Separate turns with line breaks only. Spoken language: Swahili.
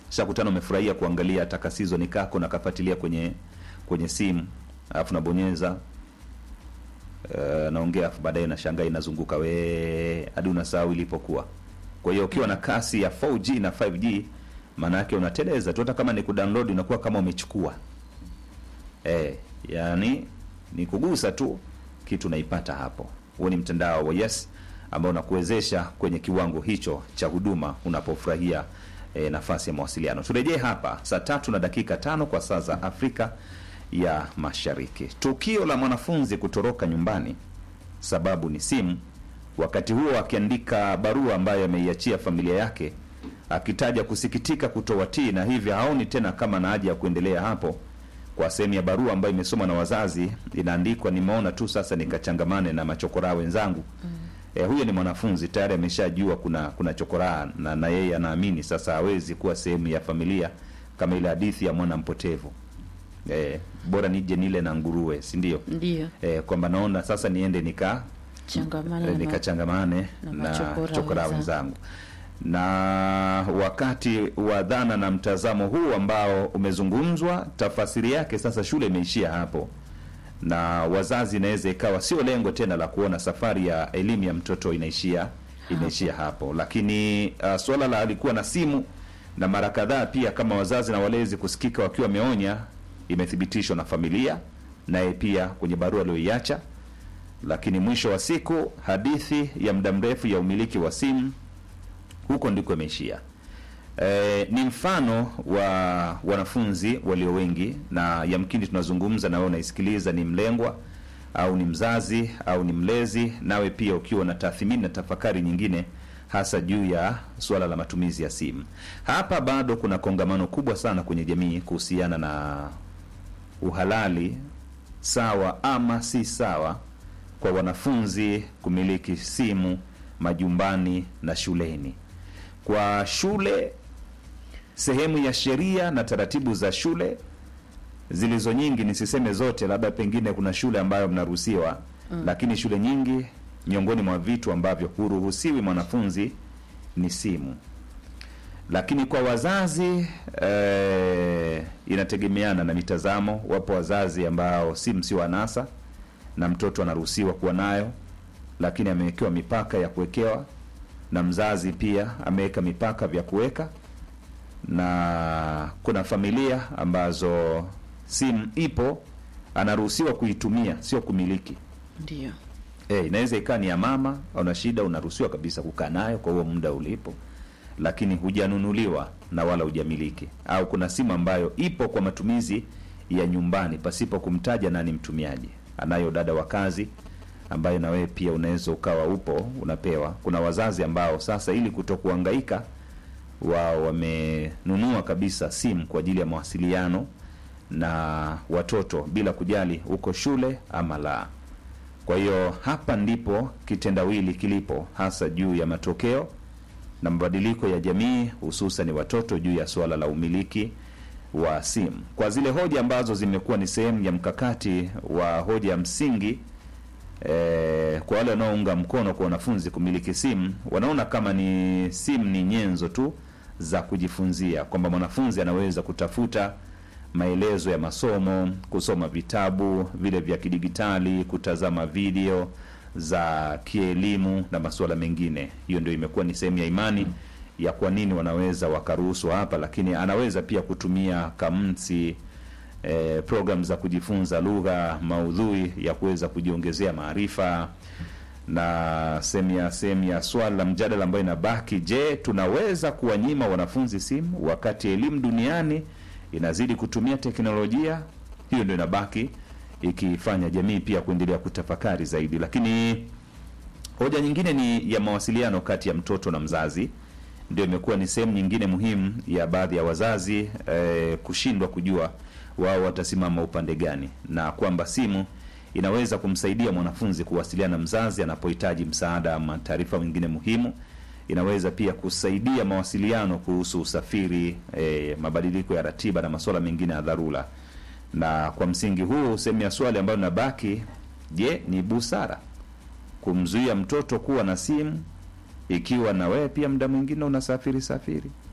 shakutana umefurahia kuangalia hata kasizoni kako na kafuatilia kwenye kwenye simu alafu nabonyeza uh, naongea afu baadaye nashangaa inazunguka we hadi unasahau ilipokuwa kwa hiyo ukiwa na kasi ya 4G na 5G maana yake unateleza tu hata kama ni kudownload unakuwa kama umechukua eh, yani ni kugusa tu kitu unaipata hapo huo ni mtandao wa yes ambao unakuwezesha kwenye kiwango hicho cha huduma unapofurahia e, nafasi ya mawasiliano turejee hapa saa tatu na dakika tano kwa saa za afrika ya mashariki tukio la mwanafunzi kutoroka nyumbani sababu ni simu wakati huo akiandika barua ambayo ameiachia familia yake akitaja kusikitika kutowatii na hivyo haoni tena kama na haja ya kuendelea hapo kwa sehemu ya barua ambayo imesomwa na wazazi inaandikwa nimeona tu sasa nikachangamane na machokoraa wenzangu mm. E, huyo ni mwanafunzi tayari ameshajua kuna kuna chokoraa na, na yeye anaamini sasa hawezi kuwa sehemu ya familia kama ile hadithi ya mwana mpotevu e, bora nije nile na nguruwe si ndio
ndio
e, kwamba naona sasa niende nika
changamana
e,
na-
nikachangamane
na
na,
machokora
chokora
wenzangu.
wenzangu na wakati wa dhana na mtazamo huu ambao umezungumzwa tafasiri yake sasa shule imeishia hapo na wazazi inaweza ikawa sio lengo tena la kuona safari ya elimu ya mtoto inaishia inaishia hapo lakini uh, swala la alikuwa na simu na mara kadhaa pia kama wazazi na walezi kusikika wakiwa wameonya imethibitishwa na familia naye pia kwenye barua aliyoiacha lakini mwisho wa siku hadithi ya muda mrefu ya umiliki wa simu huko ndiko imeishia e, ni mfano wa wanafunzi walio wengi na yamkini tunazungumza na wewe unaisikiliza ni mlengwa au ni mzazi au ni mlezi nawe pia ukiwa na tathmini na tafakari nyingine hasa juu ya suala la matumizi ya simu hapa bado kuna kongamano kubwa sana kwenye jamii kuhusiana na uhalali sawa ama si sawa kwa wanafunzi kumiliki simu majumbani na shuleni kwa shule sehemu ya sheria na taratibu za shule zilizo nyingi nisiseme zote labda pengine kuna shule ambayo mnaruhusiwa mm. lakini shule nyingi miongoni mwa vitu ambavyo huruhusiwi mwanafunzi ni simu lakini kwa wazazi eh, inategemeana na mitazamo wapo wazazi ambao simu sio anasa na mtoto anaruhusiwa kuwa nayo lakini amewekewa mipaka ya kuwekewa na mzazi pia ameweka mipaka vya kuweka na kuna familia ambazo simu ipo anaruhusiwa kuitumia sio kumiliki
ndio
e, inaweza ikawa ni ya mama una shida unaruhusiwa kabisa kukaa nayo kwa huo muda ulipo lakini hujanunuliwa na wala hujamiliki au kuna simu ambayo ipo kwa matumizi ya nyumbani pasipo kumtaja nani mtumiaji anayo dada wa kazi ambayo na wewe pia unaweza ukawa upo unapewa kuna wazazi ambao sasa ili kutokuhangaika wao wamenunua kabisa simu kwa ajili ya mawasiliano na watoto bila kujali uko shule ama la kwa hiyo hapa ndipo kitendawili kilipo hasa juu ya matokeo na mabadiliko ya jamii hususan watoto juu ya suala la umiliki wa simu kwa zile hoja ambazo zimekuwa ni sehemu ya mkakati wa hoja ya msingi eh, kwa wale wanaounga mkono kwa wanafunzi kumiliki simu wanaona kama ni simu ni nyenzo tu za kujifunzia kwamba mwanafunzi anaweza kutafuta maelezo ya masomo kusoma vitabu vile vya kidigitali kutazama video za kielimu na masuala mengine hiyo ndio imekuwa ni sehemu ya imani ya kwa nini wanaweza wakaruhusu hapa lakini anaweza pia kutumia kamsi eh, program za kujifunza lugha maudhui ya kuweza kujiongezea maarifa na sehemu ya sehemu ya swala la mjadala ambayo inabaki je tunaweza kuwanyima wanafunzi simu wakati elimu duniani inazidi kutumia teknolojia hiyo ndio inabaki ikifanya jamii pia kuendelea kutafakari zaidi lakini hoja nyingine ni ya mawasiliano kati ya mtoto na mzazi ndio imekuwa ni sehemu nyingine muhimu ya baadhi ya wazazi eh, kushindwa kujua wao watasimama upande gani na kwamba simu inaweza kumsaidia mwanafunzi kuwasiliana na mzazi anapohitaji msaada ama taarifa nyingine muhimu inaweza pia kusaidia mawasiliano kuhusu usafiri eh, mabadiliko ya ratiba na masuala mengine ya dharura na kwa msingi huu sehemu ya swali ambayo inabaki je ni busara kumzuia mtoto kuwa na simu ikiwa na wewe pia muda mwingine unasafiri safiri